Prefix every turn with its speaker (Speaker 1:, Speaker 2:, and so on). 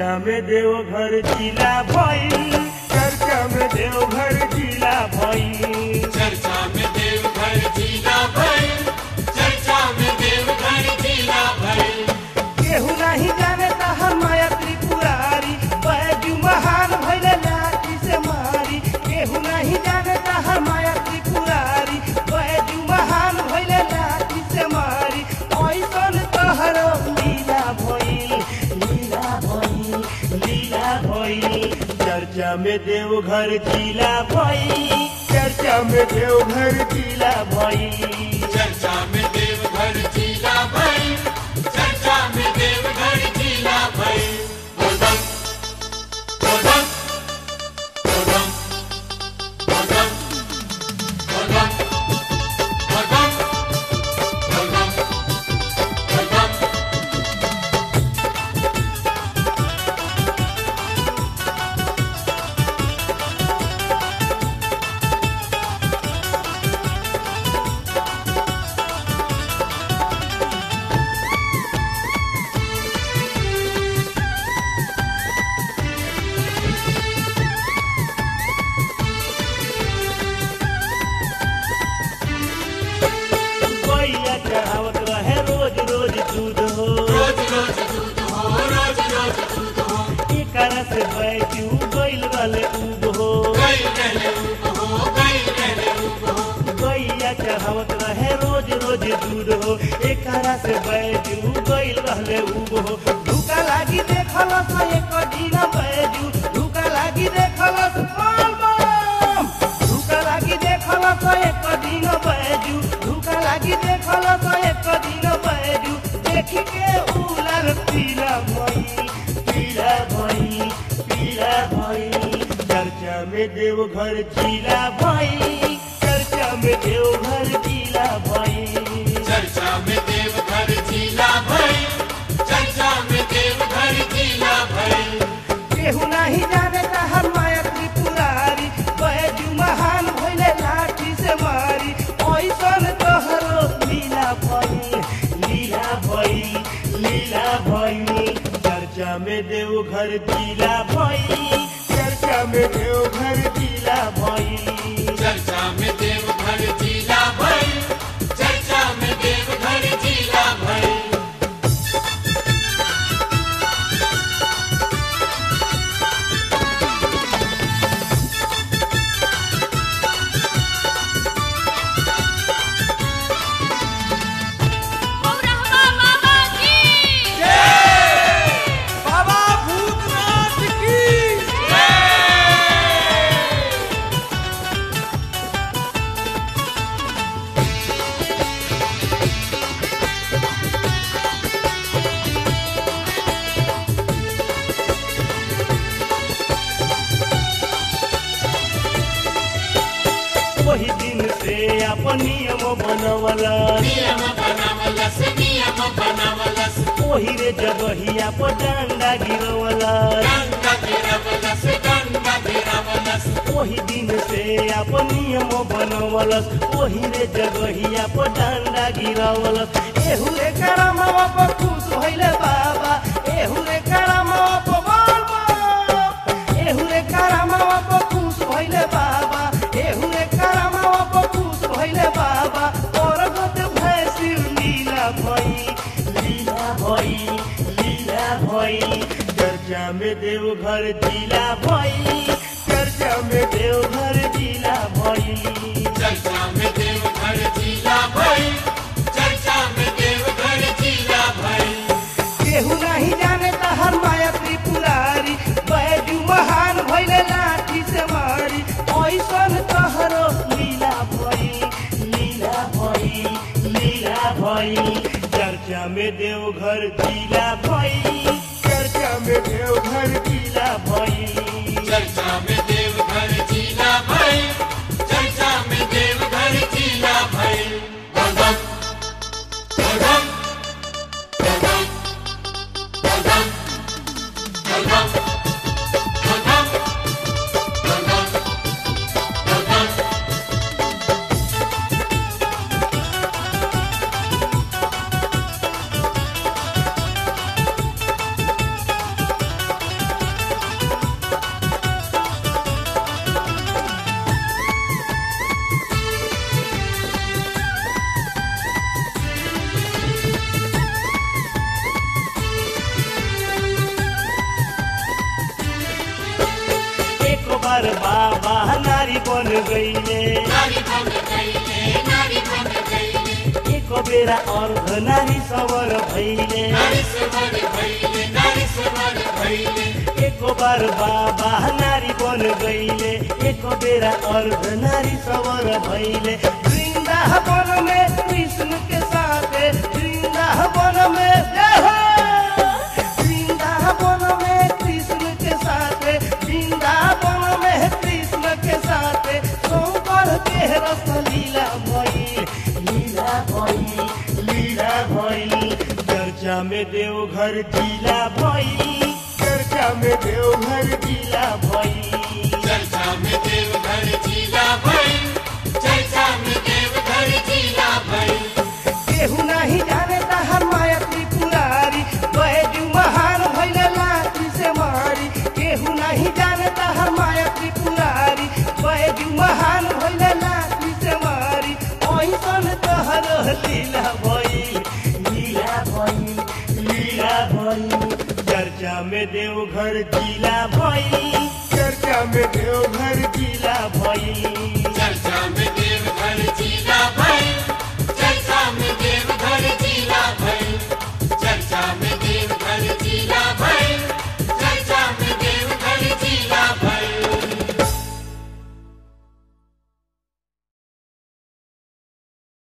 Speaker 1: चर्चा में देवघर जिला भइल चर्चा में देवघर जिला भइल
Speaker 2: चर्चा में देवघर जिला भर चर्चा में देवघर जिला भर
Speaker 1: केहू नहीं जाने तहर माया त्रिपुरारी बैजू महान भइले लाठी से मारी केहू नहीं जाने तहर माया त्रिपुरारी बैजू महान भइले लाठी से मारी ऐसन तहर लीला भइल लीला भइल लीला भइल चर्चा में देवघर जिला भइल चर्चा में देवघर जिला भइल
Speaker 2: चर्चा में देवघर जिला भर चर्चा में देवघर जिला भर बोलबम बोलबम बोलबम बोलबम बोलबम बोलबम बोलबम बोलबम
Speaker 1: गैया चढ़ावत रहे रोज रोज दूध हो
Speaker 2: रोज रोज दूध हो रोज रोज दूध हो
Speaker 1: एकर से बैजू गइल रहले उब हो
Speaker 2: गई रहले उब हो गई रहले उब हो
Speaker 1: गैया चढ़ावत रहे रोज रोज दूध हो एकर से बैजू गइल रहले उब हो धुका लागी देखल स एक दिन बैजू धुका लागी देखल स बोल बम धुका लागी देखल स एक दिन बैजू धुका लागी देखल स एक दिन बैजू देखी के उलर पीला भई पीला भई पीला भई चर्चा में देवघर जिला भई चर्चा में देवघर जिला भई
Speaker 2: चर्चा में देवघर जिला भर चर्चा में देवघर जिला भर
Speaker 1: केहू नहीं जाने तहर माया त्रिपुरारी बैजू महान भइले लाठी से मारी ऐसन तोहरो लीला भई लीला भई लीला भई चर्चा में देवघर जिला भई चर्चा में देवघर जिला भई
Speaker 2: चर्चा में देवघर जिला भर चर्चा में देवघर जिला भर
Speaker 3: रहमा बाबा की
Speaker 2: बाबा भूतनाथ की
Speaker 1: वही दिन से अपन नियम बनवला
Speaker 2: नियम बनावलस नियम बनावलस
Speaker 1: ओही रे जगहिया पर डंडा गिरवला
Speaker 2: गंगा गिरवलस गंगा गिरवलस
Speaker 1: ओही दिन से अपन नियम बनवलस ओही रे जगहिया पर डंडा गिरवलस एहू रे करमवा पर खुश भइले बाबा एहू रे करमवा पर बोल बोल एहू रे करमवा पर खुश भइले बाबा एहू रे करमवा पर खुश भइले बाबा और गत भैसी लीला भई लीला भई लीला भई चर्चा में देवघर जिला भई चर्चा में देवघर जिला भई
Speaker 2: चर्चा में देवघर जिला भर चर्चा में देवघर जिला भर
Speaker 1: केहू नहीं जाने तहर माया त्रिपुरारी बैजू महान भइले लाठी से मारी ऐसन तहरो लीला भई लीला भई लीला भई चर्चा में देवघर जिला भई चर्चा में देवघर जिला भई
Speaker 2: चर्चा में देवघर जिला भर चर्चा में देवघर जिला भर बोलबम बोलबम बोलबम बोलबम बोलबम बोलबम बोलबम बोलबम
Speaker 1: बार बाबा नारी बन गईले
Speaker 2: नारी बन गईले नारी बन गईले
Speaker 1: एक बेरा अर्ध नारी सवर भैले
Speaker 2: नारी सवर भइले नारी सवर भइले
Speaker 1: एक बार बाबा नारी बन गईले एक बेरा अर्ध नारी सवर भैले वृंदावन में कृष्ण के साथ वृंदावन में जय हो! वृंदावन में कृष्ण के साथ वृंदावन में कृष्ण के साथ शंकर के रस लीला भई लीला भई लीला भई चर्चा में देवघर जिला भई चर्चा में देवघर जिला भई
Speaker 2: चर्चा में देवघर जिला भई चर्चा में देवघर जिला भई
Speaker 1: केहू नहीं जाने हर माया त्रिपुरारी बैजू महान भैले लाठी से मारी केहू नहीं जाने हर माया त्रिपुरारी बैजू महान भैले लाठी से मारी ऐसन तहर लीला भई लीला भई लीला भई चर्चा में देवघर जिला भई चर्चा में देवघर जिला भई
Speaker 2: चर्चा में